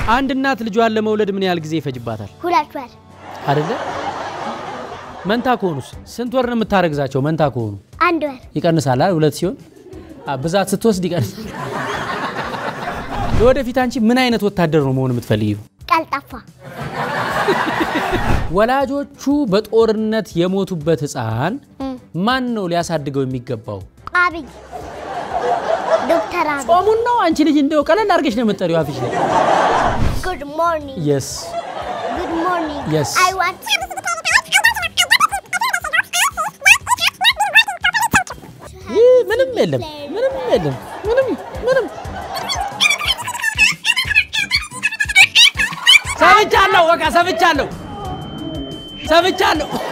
አንድ እናት ልጇን ለመውለድ ምን ያህል ጊዜ ይፈጅባታል? ሁለት ወር አይደለ? መንታ ከሆኑስ ስንት ወር ነው የምታረግዛቸው? መንታ ከሆኑ አንድ ወር ይቀንሳል አይደል? ሁለት ሲሆን አ፣ ብዛት ስትወስድ ይቀንሳል። ለወደፊት አንቺ ምን አይነት ወታደር ነው መሆን የምትፈልጊው? ቀልጣፋ ወላጆቹ በጦርነት የሞቱበት ህፃን እም፣ ማን ነው ሊያሳድገው የሚገባው? አብይ ዶክተር አብይ ጾሙን ነው? አንቺ ልጅ እንደው ቀለል አድርገሽ ነው የምትጠሪው አፍሽ ላይ። ጉድ ሞርኒንግ የስ ጉድ ሞርኒንግ Yes. አይ ዋንት ይህ ምንም የለም፣ ምንም የለም፣ ምንም ምንም። ሰምቻለሁ፣ በቃ ሰምቻለሁ፣ ሰምቻለሁ።